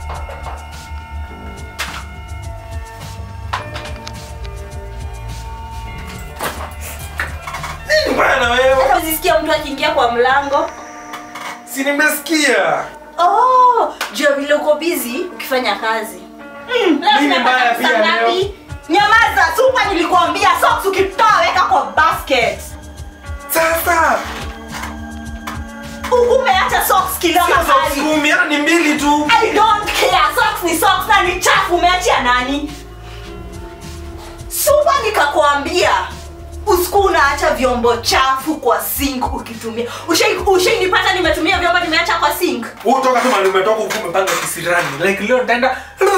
Nini mbaya na wewe? Hata usisikia mtu akiingia kwa mlango. Si nimesikia. Oh, juu ya vile uko busy ukifanya kazi. Mm, leo Nini tunapata mbaya pesa pia ngapi? leo? Nyamaza, supa nilikuambia socks ukitoa weka kwa basket. Sasa Huku umeacha socks kila sio socks mahali. kumi, hata ni mbili tu. I don't care. Socks ni socks na ni chafu umeachia nani? Supa nikakwambia usiku unaacha vyombo chafu kwa sink ukitumia. Ushai ushainipata nimetumia vyombo nimeacha kwa sink. Utoka kama umetoka huku umepanga kisirani. Like leo nitaenda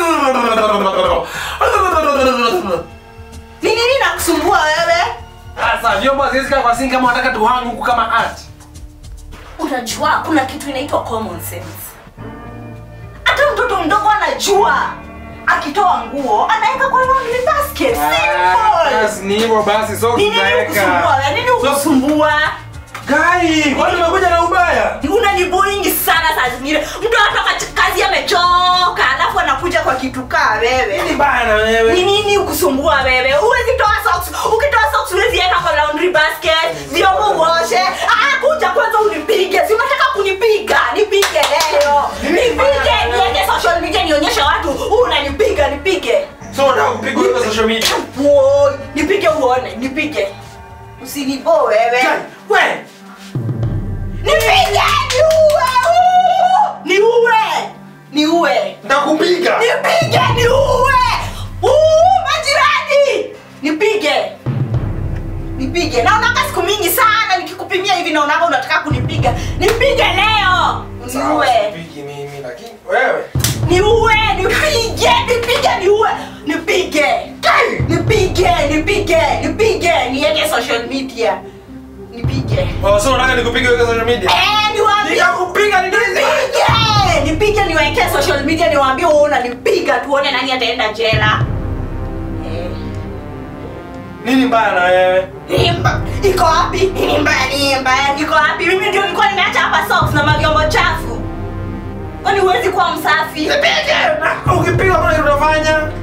Ni nini nakusumbua wewe? Sasa vyombo haziwezi kaa kwa sink kama unataka tuhang huku kama art. Unajua kuna kitu inaitwa common sense. Hata mtoto mdogo anajua akitoa nguo anaweka kwa laundry basket. Simple. Basi ni hivyo basi socks Ni nini ukusumbua? tutaweka. wewe? Nini ukusumbua? Gai, kwani umekuja na ubaya? Unaniboingi sana saa zingine. Mtu anatoka kazi amechoka, alafu anakuja kwa kitu kaa wewe. Nini mbaya na Ni wewe? nini ukusumbua wewe? Huwezi toa socks. Ukitoa socks huwezi weka kwa laundry basket. Vyombo uoshe. Ah, kuja kwanza unipige. Si unataka kunipiga? Nipige leo. Nipige, niende social media nionyeshe watu unanipiga, nipige. So unataka kupigwa kwa social media? Woi, nipige uone, nipige. Usinibo wewe. Gai, we. Nipige, niue. uu! Niue. Niue. Nitakupiga. Nipige niue! Uu, majirani! Nipige. Nipige. Naonaga siku mingi sana nikikupimia hivi naonaga unataka kunipiga. Nipige leo. Sawa, Niue. sipigi mimi lakini wewe. Niue, nipige, nipige niue. Nipige. Nipige, nipige, nipige. Niweke social media. Nipige. Oh, so unataka nikupige kwa social media? Eh, niwaambie Nitakupiga ndio. nipige nipige niwekee social media niwaambie wewe unanipiga tuone nani ataenda jela Eh, Nini mbaya na wewe? ni mba- iko wapi ni mbaya ni mbaya iko wapi mimi ndio nilikuwa nimeacha hapa socks na mavyombo chafu kwani huwezi kuwa msafi Nipige. Na ukipiga mbona unafanya?